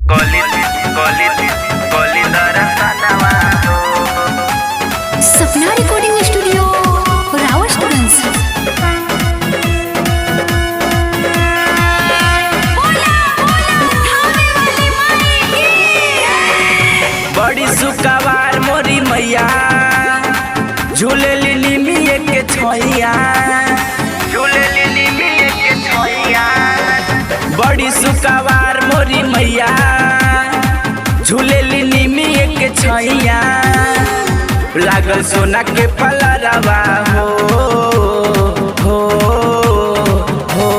Coli, coli, coli दरसनवा हो सपना recording studio Rawatganj बड़ी सुकवार मोरी मैया झूले निमिये के छोइया झूले निमिये के छोइया बड़ी सुकवार मोरी मैया झूले निमिये के छोइया लागल सोना के पलरवा हो हो हो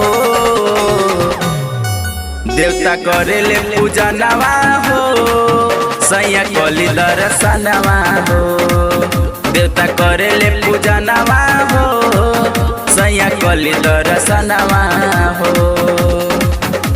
देवता करेले पूजा नवा हो सैया कली दर्शनवा हो देवता करेले पूजा नवा हो सैया कली दर्शनवा हो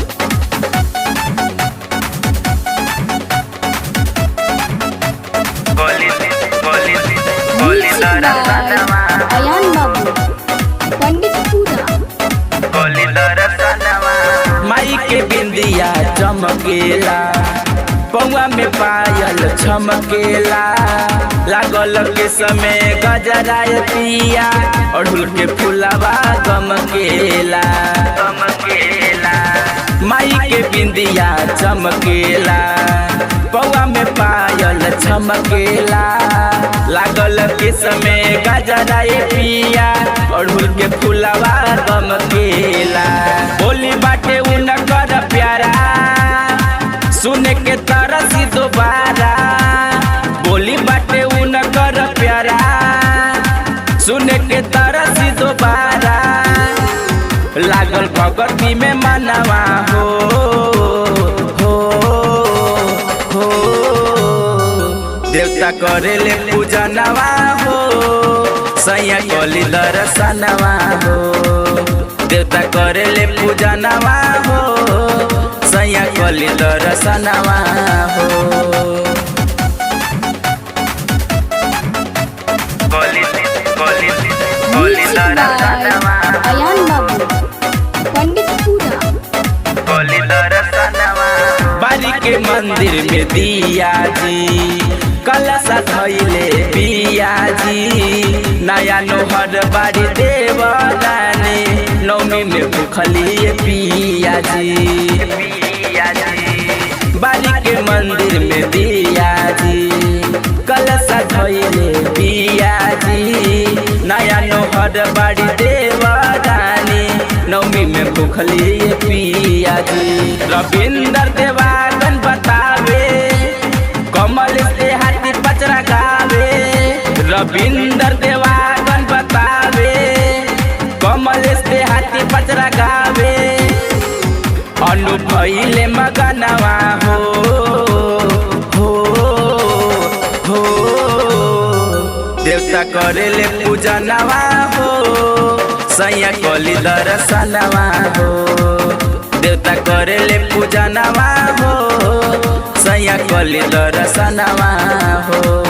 कली कली कली दर्शनवा अयान बाबू पंडित पूरा कली दर्शनवा माई के बिंदिया चमकेला पौआ में पायल छमकेला लागल के समय गजराय पिया अड़हुल के फुलवा गमकेला गमकेला माई के बिंदिया चमकेला पौआ में पायल छमकेला लागल के समय गजराय पिया अड़हुल के फुलवा गमकेला बोली बाटे उनकर प्यारा सुने के तरसी दोबारा बोली बाटे उनकर प्यारा सुने के तरसी दोबारा लागल भगवती में मनवा हो हो हो देवता करेले पूजा नवा हो सैया कली दर्शनवा हो देवता करेले पूजा नवा हो सैया कली दर्शनवा हो कली कली कली दर्शनवा अयान बाबू पंडित पूरा बारी के मंदिर में दिया जी कलशा धैले पिया जी नया नोहर बारी देवरानी नौमी में भूखली पिया जी पिया जी बारी के मंदिर में दिया जी कलशा धैले पिया जी नया नोहर बारी देवरानी नौमी में भूखली पिया जी रविंदर देवागन बतावे कमल से हाथी पचरा गावे रविंदर देवागन बतावे कमल से हाथी पचरा गावे अनुभैले मगनवा हो हो हो देवता करेले पूजा नवा हो सैया कली दर्शनवा हो देवता करेले पूजा नवा हो सैया कली दर्शनवा हो